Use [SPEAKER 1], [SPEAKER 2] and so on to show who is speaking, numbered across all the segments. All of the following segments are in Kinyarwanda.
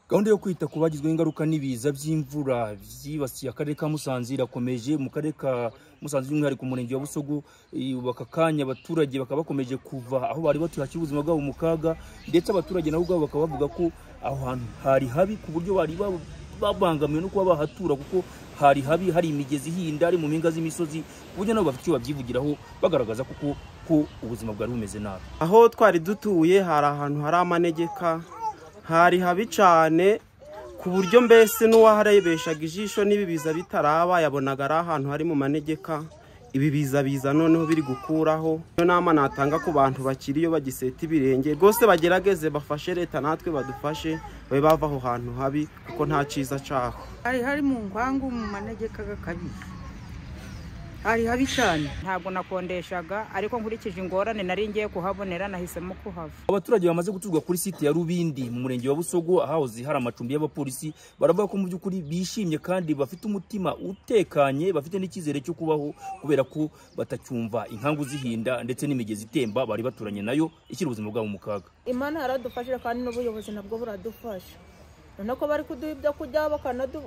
[SPEAKER 1] gahunda yo kwita ku bagizweho ingaruka n'ibiza by'imvura byibasiye akarere ka musanze irakomeje mu karere ka musanze by'umwihariko umurenge wa busogo ubu aka kanya abaturage bakaba bakomeje kuva aho bari batuye hakiri ubuzima bwabo mu kaga ndetse abaturage nabo ubwabo bakaba bavuga ko aho hantu hari habi ku buryo bari babangamiwe no kuba bahatura kuko hari habi hari imigezi ihinda ari mu mpinga z'imisozi ku buryo nabo bafite icyo babyivugiraho bagaragaza kuko ko ubuzima bwari bumeze nabi
[SPEAKER 2] aho twari dutuye hari ahantu hari amanegeka hari habi cyane ku buryo mbese n'uwaharebeshaga ijisho n'ibi biza bitaraba yabonaga ari ahantu hari mu manegeka ibi biza biza noneho biri gukuraho iyo nama natanga ku bantu bakiriyo bagiseta ibirenge rwose bagerageze bafashe leta natwe badufashe babe bava aho hantu habi kuko nta cyiza cyaho
[SPEAKER 3] hari hari mu nkangu mu manegeka gakabije hari habi cyane
[SPEAKER 4] ntabwo nakondeshaga ariko nkurikije ingorane nari ngiye kuhabonera nahisemo kuhava
[SPEAKER 1] abaturage bamaze guturwa kuri site ya rubindi mu murenge wa busogo ahahoze hari amacumbi y'abapolisi baravuga ko mu by'ukuri bishimye kandi bafite umutima utekanye bafite n'icyizere cyo kubaho kubera ko batacyumva inkangu zihinda ndetse n'imigezi itemba bari baturanye nayo ishyira ubuzima bwabo mu kaga
[SPEAKER 5] imana yaradufashije kandi n'ubuyobozi nabwo buradufasha noneho ko bari kuduha ibyo kurya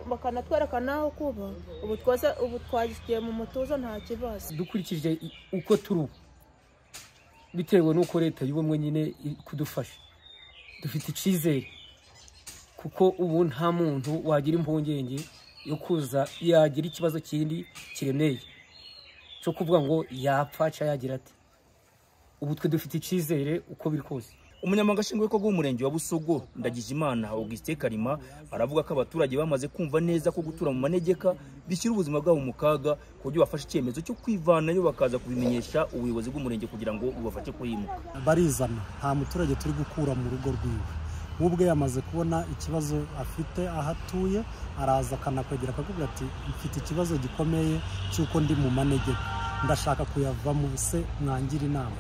[SPEAKER 5] bakanatwereka n'aho kuba ubu twese ubu twagiye mu mutuzo nta kibazo
[SPEAKER 6] dukurikije uko turi ubu bitewe n'uko leta y'ubumwe nyine iri kudufasha dufite icyizere kuko ubu nta muntu wagira impungenge yo kuza yagira ikibazo kindi kiremeye cyo kuvuga ngo yapfa cyangwa yagira ati ubu twe dufite icyizere uko biri kose
[SPEAKER 1] umunyamabanga nshingwabikorwa w'umurenge wa busogo ndagijimana augustin karima aravuga ko abaturage bamaze kumva neza ko gutura mu manegeka bishyira ubuzima bwabo mu kaga ku buryo bafashe icyemezo cyo kwivanayo bakaza kubimenyesha ubuyobozi bw'umurenge kugira ngo bubafashe kuhimuka
[SPEAKER 7] barizana nta muturage turi gukura mu rugo rwiwe we ubwe yamaze kubona ikibazo afite aho atuye araza akanakwegera akavuga ati mfite ikibazo gikomeye cy'uko ndi mu manegeka ndashaka kuyavamo se mwangira inama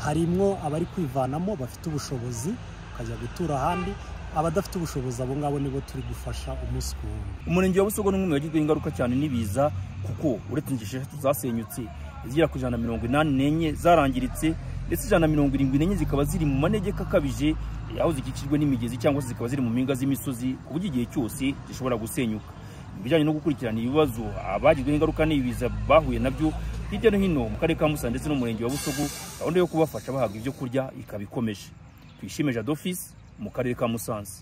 [SPEAKER 7] harimwo abari kwivanamo bafite ubushobozi bakajya gutura ahandi abadafite ubushobozi abo ngabo nibo turi gufasha umunsi ku wundi
[SPEAKER 1] umurenge wa busogo ni umwe wagizweho ingaruka cyane n'ibiza kuko uretse inzu eshatu zasenyutse izigera ku ijana na mirongo inani n'enye zarangiritse ndetse ijana na mirongo irindwi n'enye zikaba ziri mu manegeka akabije aho zikikijwe n'imigezi cyangwa se zikaba ziri mu mpinga z'imisozi ku buryo igihe cyose zishobora gusenyuka mu bijyanye no gukurikirana ibibazo abagizweho ingaruka n'ibiza bahuye nabyo hirya no hino mu karere ka musanze ndetse n'umurenge wa busogo gahunda yo kubafasha bahabwa ibyo kurya ikaba ikomeje twishime jadofisi mu karere ka musanze